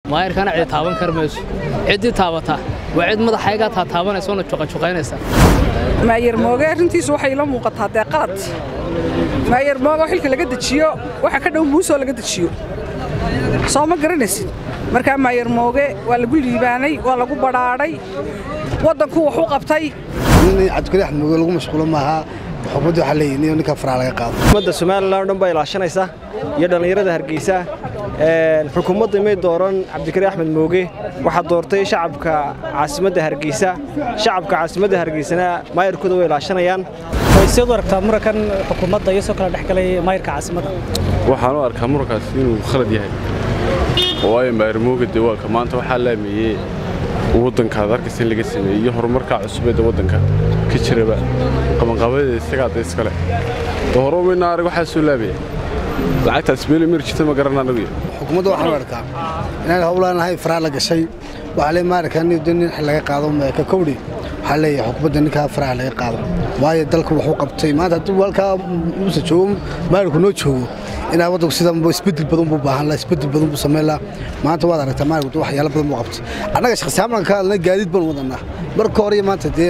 maayarkana cidi taaban kar mayso ciddii taabataa waa cid madaxaygaa taa taabanaysa oona juqajuqaynaysa maayar mooge arrintiisu waxay ila muuqataa dee qalad maayar mooge oo xilka laga dejiyo waxa ka dhow muusoo laga dejiyo soo ma garanaysid markaa maayar mooge waa lagu liibaanay waa lagu badhaadhay waddanku wax u qabtay cabdikari axmed mooge lagu mashquulo maaha xukuumadda waxaa leeyihin in ninka faraa laga qaado xukuumadda somalilan o dhan baa ilaashanaysa iyo dhallinyarada hargeysa xukuumadda may dooran cabdikari axmed mooge waxaa doortay shacabka caasimadda hargeysa shacabka caasimadda hargeysana maayarkooda way ilaashanayaan siad u aragtaa murankan xukuumadda iyo soo kala dhex galay maayarka caasimadda waxaan u arkaa murankaas inuu khalad yahay waayo maayar mooge dee waa ka maanta waxaa laameeyey waddankaad arkaysa in laga sameeyey iyo horumarkaa cusubeedda waddanka ka jiraba qabanqaabadeeda isagaa da iskale oo hore umayna arag waxaa soo laabaya lacagtaas meeli mari jirta ma garan anagu xukuumadda waxaan u arkaa inaan howlaanahay faraa la gashay waxaa lee maarkaa nin nin laga qaado ka kowdhi waxaa leeyahay xukuumadda ninkaa faraha laga qaado waayo dalku wuxuu qabtay maanta haddii walkaa uusa joogo maarku noo joogo inaa waddanku sidan isbedel badan buu baahan laha isbedel badan buu samayn laha maanta waad aragtaa maarku waxyaalo badan buu qabtay annaga shakhsiyaamnan ka hadlay gaadiid baan wadannaa marka hore iyo maanta dee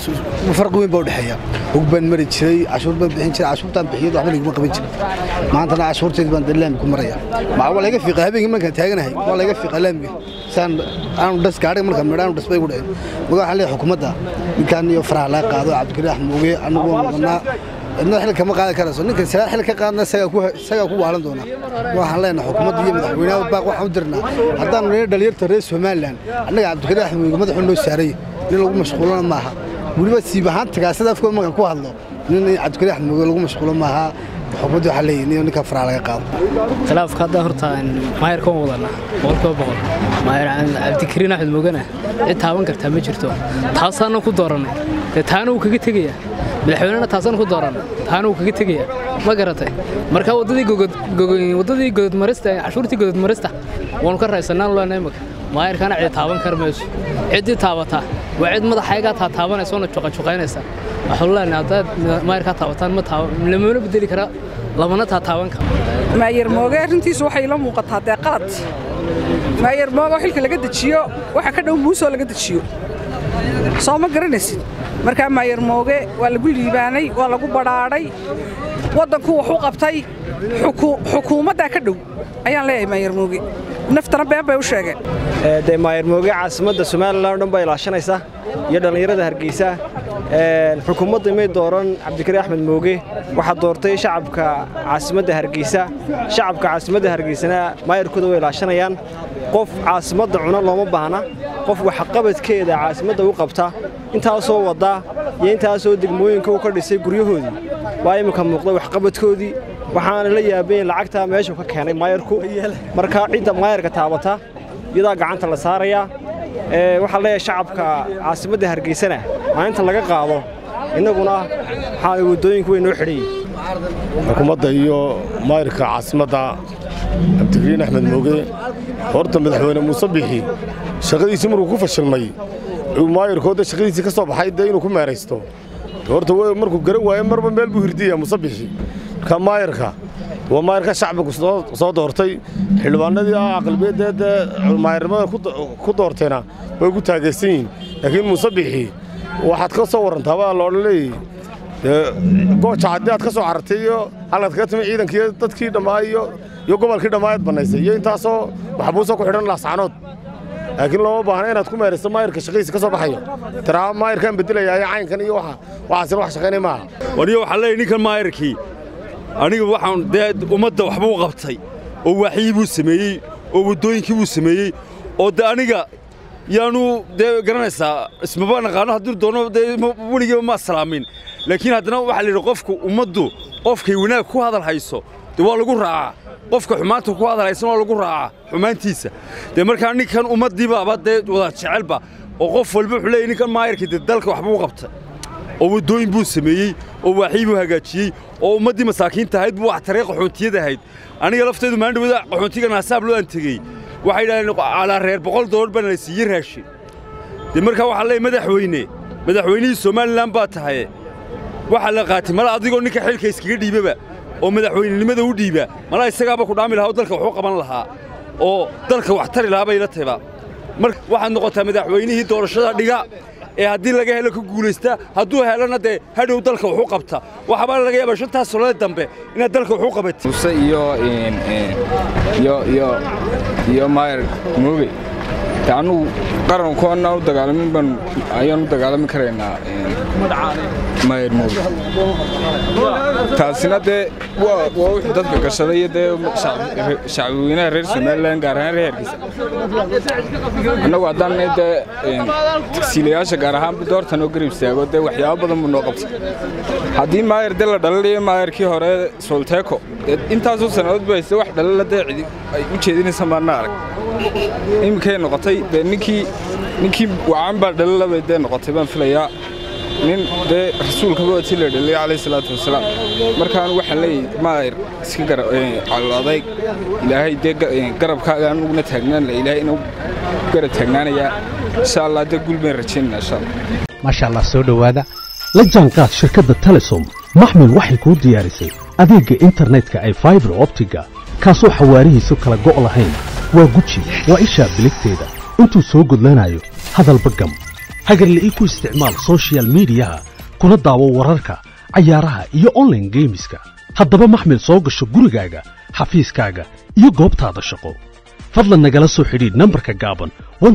farqi weyn baa u dhexeeya hog baan mari jiray cashuur baan bixin jiray cashuurtaan bixiyad waxba laguma qaban jirin maantana cashuurteed baan dee laambi ku maraya maa waa laga fiiqa habeenkii markaan taaganahay waa laga fiiqa laambiga saan aanu dhas gaadhiga markaan midha aanu dhas bay ku dhaceen maga waxaa leeyahay xukuumadda ninkaan iyo faraha laga qaado cabdikari axmed mooge annagu waan wadannaa cidna xil kama qaadan karayso ninka sagaa xil ka qaadna isagaa ku waalan doona waxaan leenahay xukuumadda iyo madaxweynaha baaq waxaan u dirnaa haddaanu nina dhalinyarta reer somalilan annaga cabdikari axmed mooge madaxuu noo saaray nin lagu mashquulana maaha weliba siib ahaan tagaasada afkooda markaan ku hadlo nin cabdikari axmed mooge lagu mashquulo maaha xukuumadda waxaa leeyihin in ninka faraa laga qaado khilaafka hadda horta maayarka waan wadanaa boqolkiiba boqol maayar cabdikariin axmed moogana cid taaban kartaa ma jirto taasaana ku doorannay dee taana wuu kaga tegayaa madaxweynena taasaan ku doorannay taana wuu kaga tegayaa ma garatay marka waddadii gododmarista cashuurtii gododmarista waanu ka raysannaan lena imaka maayarkana cidi taaban kar mayso ciddii taabataa waa cid madaxaygaa taa taabanaysa oona juqajuqaynaysa waxaanu leenahay haddaad maayarkaa taabataan ma taaba lamana bedeli karaa lamana taa taaban karo maayar mooge arrintiisu waxay ila muuqataa dee qalad maayar mooge oo xilka laga dejiyo waxa ka dhow muusoo laga dejiyo soo ma garanaysid markaa maayar mooge waa lagu liibaanay waa lagu badhaadhay waddanku wax u qabtay xukuumaddaa ka dhow ayaan leeyahay maayar mooge naftana been bay u sheegeen dee maayar mooge caasimadda somalilan o dhan baa ilaashanaysa iyo dhallinyarada hargeysa xukuumadda may dooran cabdikari axmed mooge waxaa doortay shacabka caasimadda hargeysa shacabka caasimadda hargeysana maayarkooda way ilaashanayaan qof caasimadda cuna looma baahna qof waxqabadkeeda caasimadda u qabta intaasoo wadda iyo intaasoo degmooyinka u ka dhisay guryahoodii waa imminka muuqda waxqabadkoodii waxaana la yaabay lacagtaa meeshuu ka keenay maayarku markaa cidda maayarka taabata iyadaa gacanta la saarayaa waxaa leeyahay shacabka caasimadda hargeysana maalinta laga qaado innaguna waxaa waddooyinku way noo xidhan xukuumadda iyo maayarka caasimadda cabdikariin axmed mooge horta madaxweyne muuse bixi shaqadiisii markuu ku fashilmay maayarkooda shaqadiisii ka soo baxay dee inuu ku meeraysto horta markuu garan waaye marba meel buu hirdiyaya muuse bixi marka maayarka waa maayarka shacbigu soo doortay xildhibaanadii aqlabiyadda dee maayarnimada ku doorteena way ku taageersan yihiin laakiin muuse bixi waxaad ka soo warrantaa waa loodhan leeyay gooja haddii aad ka soo carartay iyo halkaad kaga timi ciidankii dadkii dhammaa iyo gobolkii dhammaayad bannaysay iyo intaasoo maxbuusa ku xidhan laascanood laakiin looma baahna inaad ku meerayso maayarka shaqadiisa ka soo baxayo tiraa maayarkaan bedelayaa caynkan iyo waxaasina wax shaqaynay maaha waniyo waxaa leeyahy ninkan maayarkii aniga waxaan dee ummadda waxbuu qabtay oo waaxyii buu sameeyey oo waddooyinkii buu sameeyey oo de aniga yaanu dee garanaysaa ismaba naqaano hadduu doono dee weligiiba ma salaamin laakiin haddana waxaa la yidhi qofku ummaddu qofkay wanaag ku hadal hayso dee waa lagu raacaa qofka xumaanta ku hadal haysana waa lagu raacaa xumaantiisa dee markaa ninkan ummaddiibaaba dee wada jecelba oo qof walba wuxuu leeyahy ninkan maayarkii dee dalka waxbuu qabtay oo waddooyin buu sameeyey oo waaxii buu hagaajiyey oo ummaddii masaakiinta ahayd buu wax taree qaxoontiyada ahayd aniga lafteedu maandhawada qaxoontiga naasaab loo antegey waxay yidhahdeen calaa reer boqol doolar bana la siiyey raashin dee markaa waxaa leeyahy madaxweyne madaxweynihii somalilan baa tahaye waxaa la qaatay mala adigoo ninka xilka iskaga dhiibaba oo madaxweynenimada u dhiiba malaa isagaaba ku dhaami lahaa oo dalka waxu qaban lahaa oo dalka wax tari lahaa bay la taybaa mar waxaad noqotaa madaxweynihii doorashada dhiga ee haddii laga helo ka guulaysta hadduu helana dee hadhow dalka wuxuu qabta waxaabaa laga yaabaa shantaas sannadood dambe inaad dalka wuxuu qabatid muse iyo iyo iyo iyo maayar mooge te annugu qaranku annaa u dagaalamin baan ayaan u dagaalami karaynaa maayar mooge taasina dee waa waa wixii dadka gashaday iyo dee shacbweynaha reer somalilan gaar ahaan reer hargeysa annagu haddaan dee tagsiilayaasha gaar ahaan doortan oo garib istaago dee waxyaabo badan buu noo qabtay haddii maayar dee la dhalalayo maayarkii hore solteko dee intaasoo sannadood ba hayste wax dhalala dee cidi ay u jeedinaysa maana arag iminkay noqotay dee ninkii ninkii wacan baa dhalalabay dee noqotay baan filayaa nin dee rasuulkaba watii la dhalay calayhi salaatu wasalaam markaan waxaan leeyahay maayar iska calool adayg ilaahay dee garabkaaga anuguna taagnaanla ilaahay inuu garab taagnaanayaa insha allah dee gul bayn rajaynana insha allah maasha allah soo dhowaada la jaanqaad shirkadda telesom maxmil waxay kuu diyaarisay adeegga internetka ay faibar optiga kaasoo xawaarihiisu kala go' lahayn waa guji waa ishaa biligteeda intuu soo gudlanayo hadalba gam hagarle ii ku isticmaal sochial midiyaha kuna daawo wararka cayaaraha iyo onlaine geemiska haddaba maxmil soo gasho gurigaaga xafiiskaaga iyo goobtaada shaqo fadlan nagala soo xidhiidh nambarka gaaban